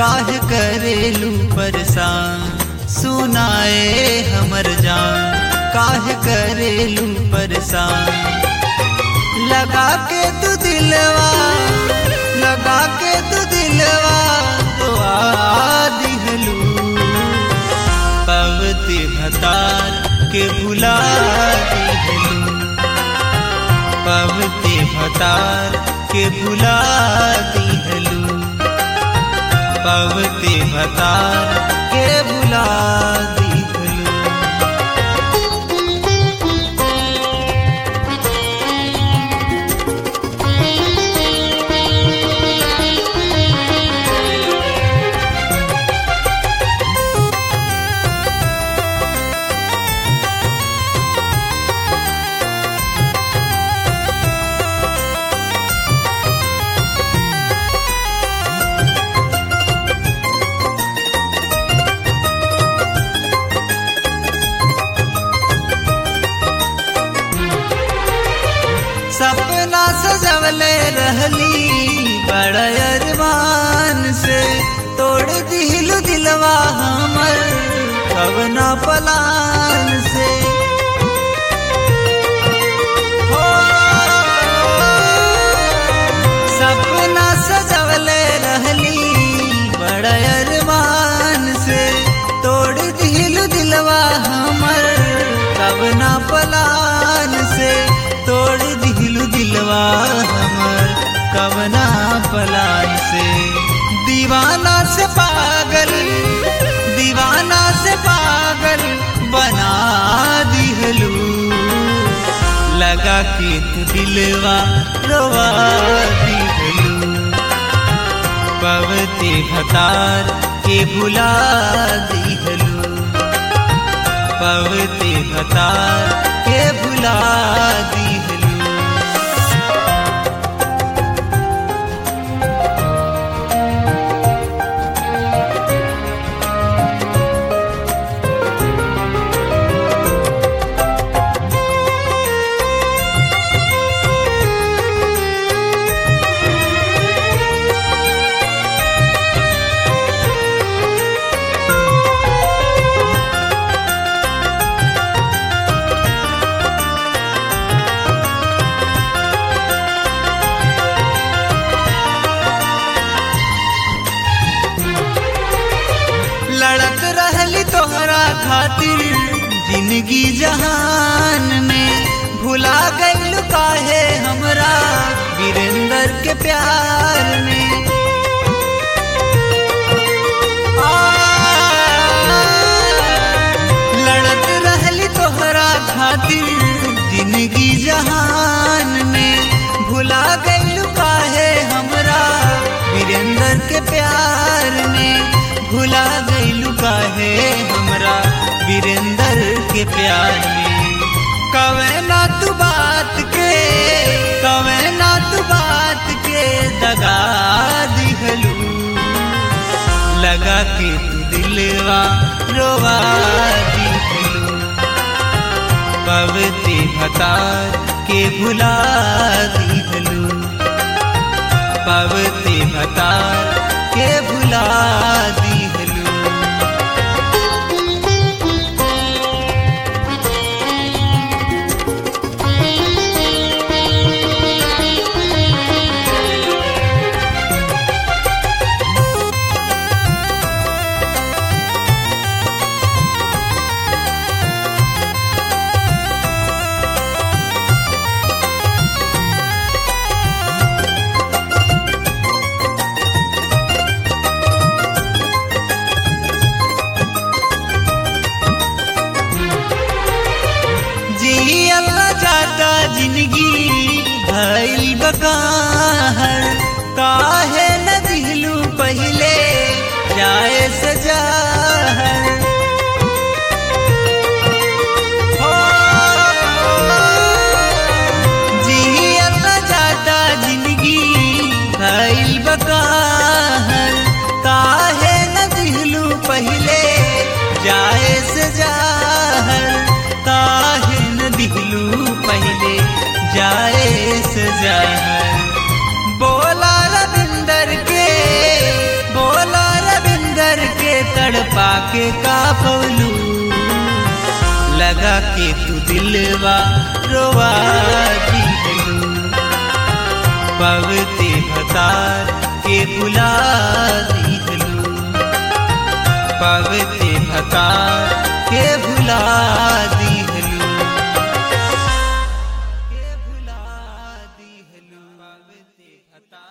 काहे करेलू परेशान सुनाए हमर जान काहे करेलू परेशान लगा के तू दिलवा लगा के तू दिलवा दुआ दिहलू पवती भतार के भुला दिहलू पवती भतार के भुला दिहलू पवती भतार के भुला दिहलू सपना सजवले रहली बड़ा अरमान से तोड़ दिलु दिलवा हमर कवना पलान से हो सपना सजवले रहली बड़ा अरमान से तोड़ दिलु दिलवा हमर कवना पलान से तोड़ दिलु दिलवा हमर कवना पलान से दीवाना से पागल दीवाना से पागल बना दिहलू लगा के तू दिलवा रोवा दिहलू पवती भतार के भुला दिहलू पवती भतार के भुला दिहलू लड़क रहली तोहरा खातिर जिंदगी जहान में भुला गईल काहे हमरा वीरेंद्र के प्यार में आ, लड़क रहली तोहरा खातिर जिंदगी जहान में भुला गईल काहे हमरा वीरेंद्र के प्यार में भुला गईलू काहे हमरा वीरेंद्र के प्यार में कवे ना तू बात के कवे ना तू बात के दगा दिहलू लगा के तू दिलवा रोवा दिहलू पवती भतार के भुला दिहलू पवती भतार के भुला दिहलू जी अल्लाह जाता जिंदगी भइल बकाहर काहे न दिलू पहले जाए सजाहर हो, जी अल्लाह जाता जिंदगी भइल बकाहर काहे न दिलू पहले जाए सजाहर काहे न दिलू पहले जाए सजाहर के का पवलू लगा के तू दिलवा रोवा दिलू पवते भतार के बुला दिलू पवते भतार के भुला